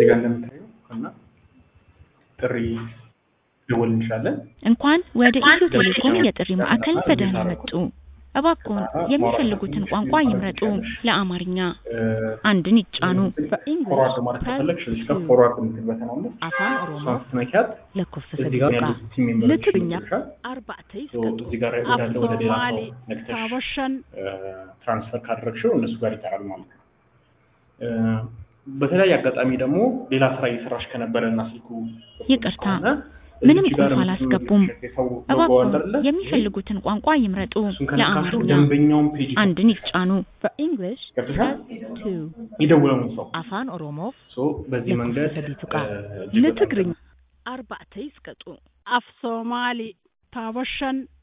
እዚህ ጋር እንደምታየው እና ጥሪ ደወል እንችላለን። እንኳን ወደ ኢትዮ ቴሌኮም የጥሪ ማዕከል በደህና መጡ። እባክዎን የሚፈልጉትን ቋንቋ ይምረጡ። ለአማርኛ አንድን ይጫኑ። ፎርዋርድ ማለት ከፈለግሽ እዚህ ጋር ፎርዋርድ የምትል በተን አለች። afaan oromoo እሷን ስትነኪያት lakkoofsa እዚህ sadii ጋር tuqaa ያሉት ቲም ሜምበሮች ለትግርኛ ይልሻል። arba'ata ሶ isqatu እዚህ ጋር ወዳለ ወደ ሌላ ሰው afsoomaali ነክተሽ taabashan ትራንስፈር ካደረግሽው እነሱ ጋር ይጠራል ማለት ነው። እ፣ በተለያየ አጋጣሚ ደግሞ ሌላ ስራ እየሰራሽ ከነበረ እና ስልኩ ይቅርታ፣ ከሆነ ምንም እዚች ጋር ቁልፍ አላስገቡም። የምትመለከቺው የሰው ሎጎ እባክዎን አለ አይደለ? የሚፈልጉትን ቋንቋ ይምረጡ። እሱን ከነካሽው ለአማርኛ ደንበኛውን ፔጅ አንድን ይጫኑ። for english ገብቶሻል? press two የደወለውን ሰው afaan oromoof ሶ በዚህ lakkoofsa መንገድ sadii tuqaa እ፣ እጅግ በጣም ለትግርኛ arba'ata isqatu afsoomaali taabashan